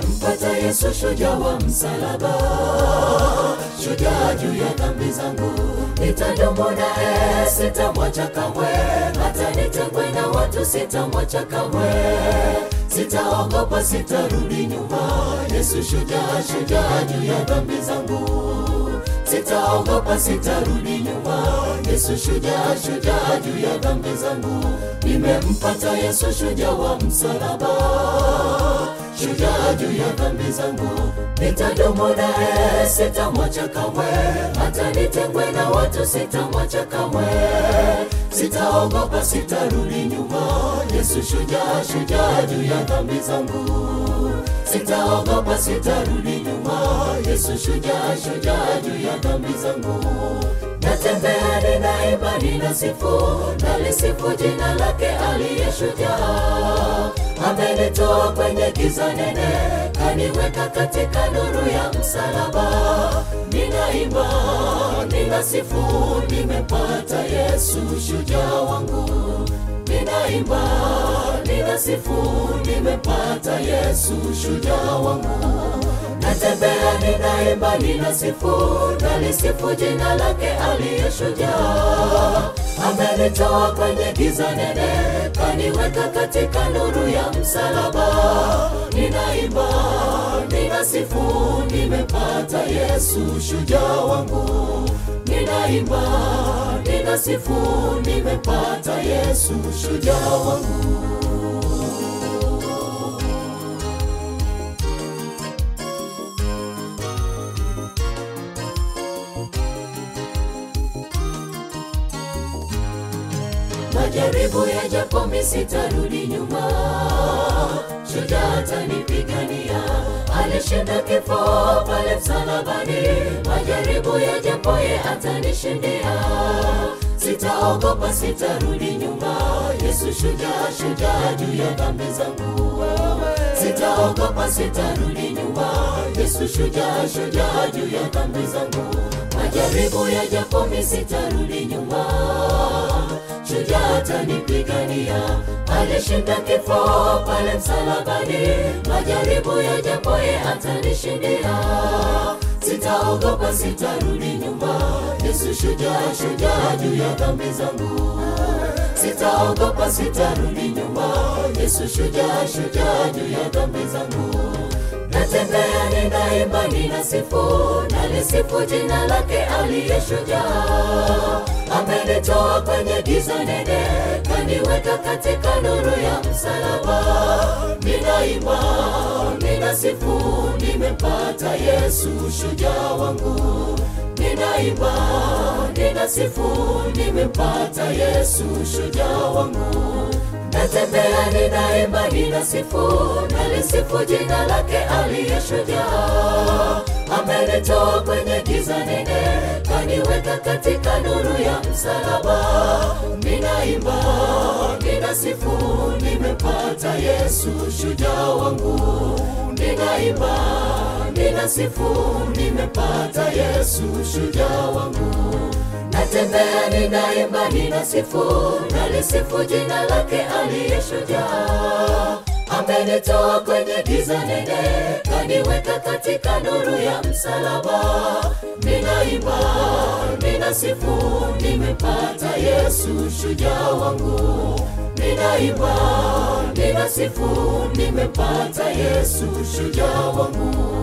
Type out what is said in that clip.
nimempata Yesu, shujaa wa msalaba, shujaa juu ya dhambi zangu. Nitadumu naye, sitamwacha kamwe, hata nitengwe na watu, sitamwacha kamwe. Sitaogopa, sitarudi nyuma. Yesu shujaa, shujaa juu ya dhambi zangu. Sitaogopa, sitarudi nyuma. Yesu shujaa, shujaa juu ya dhambi zangu. Nimempata Yesu, shujaa wa msalaba, shujaa juu ya dhambi zangu. Nitadumu naye, sitamwacha kamwe, hata nitengwe na watu, sitamwacha kamwe. Sitaogopa, sitarudi nyuma. Yesu shujaa, shujaa juu ya dhambi zangu. Sitaogopa, sitarudi nyuma. Yesu shujaa, shujaa juu ya dhambi zangu. Natembea ninaimba, ninasifu, nalisifu jina lake aliye shujaa. Amenitoa kwenye giza nene, kaniweka katika nuru ya msalaba. Ninaimba, ninasifu, nimepata Yesu shujaa wangu. Ninaimba, ninasifu, nimepata Yesu shujaa wangu. Natembea ninaimba, ninasifu, nalisifu jina lake aliye shujaa. Amenitoa kwenye giza nene, kaniweka katika nuru ya msalaba. Ninaimba, ninasifu, nimepata Yesu shujaa wangu. Ninaimba, ninasifu, nimepata Yesu shujaa wangu. Majaribu yajapo, mimi sitarudi nyuma. Shujaa atanipigania, alishinda kifo pale msalabani. Majaribu yajapo, ye atanishindia. Sitaogopa, sitarudi nyuma. Yesu shujaa, shujaa juu ya dhambi zangu. Sitaogopa, sitarudi nyuma. Yesu shujaa, shujaa juu ya dhambi zangu. Majaribu yajapo, mimi sitarudi nyuma shujaa atanipigania, alishinda kifo pale msalabani. Majaribu yajapo, ye atanishindia. Sitaogopa, sitarudi nyuma. Yesu shujaa, shujaa juu ya dhambi zangu. Sitaogopa, sitarudi nyuma. Yesu shujaa, shujaa juu ya dhambi zangu. Natembea ninaimba, ninasifu, nalisifu jina lake aliye shujaa. Amenitoa kwenye giza nene, kaniweka katika nuru ya msalaba. Ninaimba, ninasifu, nimempata Yesu shujaa wangu. Ninaimba, ninasifu, nimempata Yesu shujaa wangu. Natembea ninaimba, ninasifu, nalisifu jina lake aliye shujaa. Amenitoa kwenye giza nene, kaniweka katika nuru ya msalaba. Ninaimba, ninasifu, nimepata Yesu shujaa wangu. Ninaimba, ninasifu, nimepata Yesu shujaa wangu. Natembea ninaimba, ninasifu, nalisifu jina lake aliye shujaa. Amenitoa kwenye giza nene, kaniweka katika nuru ya msalaba. Ninaimba, ninasifu, nimepata Yesu shujaa wangu. Ninaimba, ninasifu, nimepata Yesu shujaa wangu.